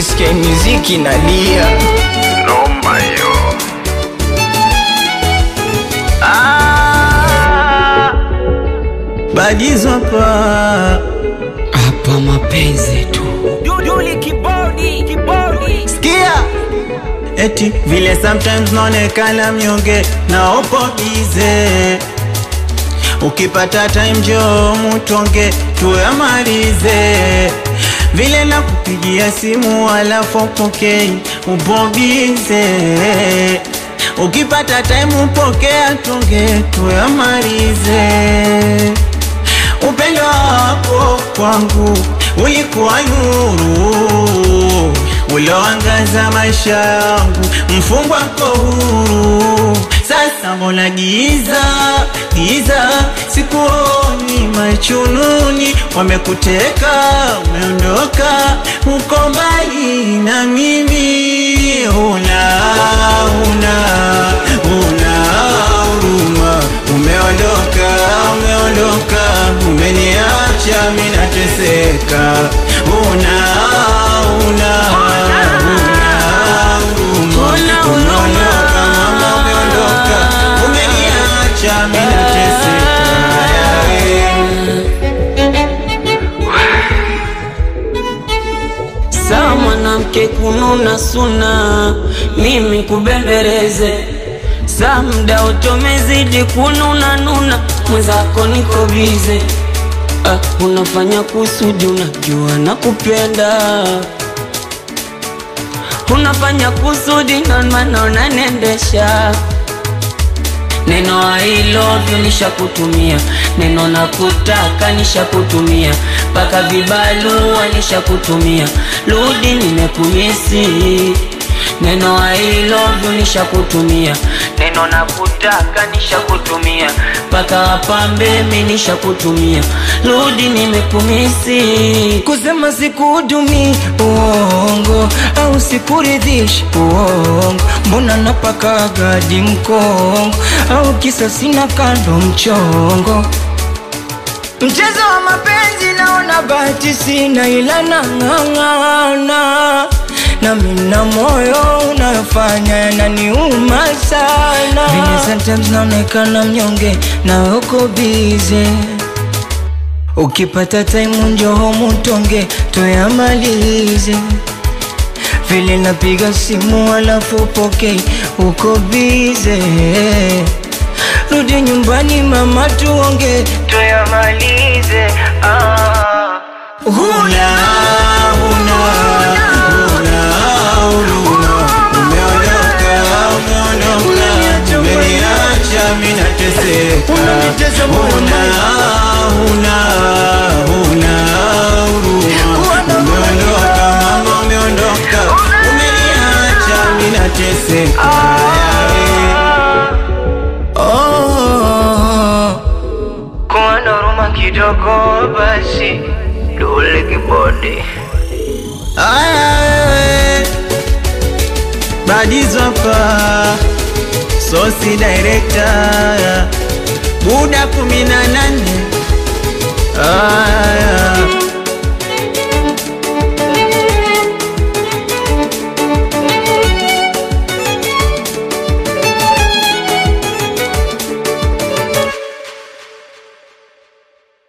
ukisikia muziki nalia noma hiyo. Badizo hapa hapa mapenzi tu Duduli kibodi kibodi Sikia eti vile sometimes naonekana mnyonge na upo bize ukipata time njoo mutonge tuyamalize vile na kupigia simu alafu upokei upo bize ukipata time upokea tonge tuyamalize upendo wako kwangu ulikuwa nuru ulioangaza maisha yangu, mfungwa ko huru. Sasa mbona giza giza, sikuoni machununi, wamekuteka umeondoka, uko mbali na mimi, huna huna huna huruma, umeondoka umeondoka, umeniacha mimi nateseka, huna huna huna huruma, umeondoka mama, umeondoka, umeniacha mimi nateseka. sawa mwanamke kununa suna mimi kubembeleze saa mda utomezidi kununa nuna mwenzako niko bize ah, unafanya kusudi unajua na kupenda unafanya kusudi ndomana unanendesha neno I love you nishakutumia neno nakutaka nishakutumia mpaka vibalua nishakutumia rudi nimekumisi neno I love you nishakutumia neno nakutaka nishakutumia mpaka wapambe mi nishakutumia rudi nimekumisi kusema sikuhudumi uongo au sikuridhishi uongo mbona napaka gadi mkongo au kisa sina kando mchongo mchezo wa mapenzi naona bahati sina ila nang'ang'ana na mina moyo unayofanya yananiuma sana vile sometimes naonekana mnyonge na uko bize ukipata time njoho mutonge tuyamalize vile napiga simu alafu pokei uko bize rudi nyumbani mama tuonge tuyamalize ah. Huna, huna, huna huruma. Umeondoka, umeondoka, umeniacha mimi nateseka. Unanitesa moyo Huna, huna, huna huruma. Umeondoka, mama, umeondoka, umeniacha mimi nateseka. Oh, kuwa na huruma kidogo basi, dole kibodi. Aya wewe Badizo hapa Sosi director Buda kumi na nane Aya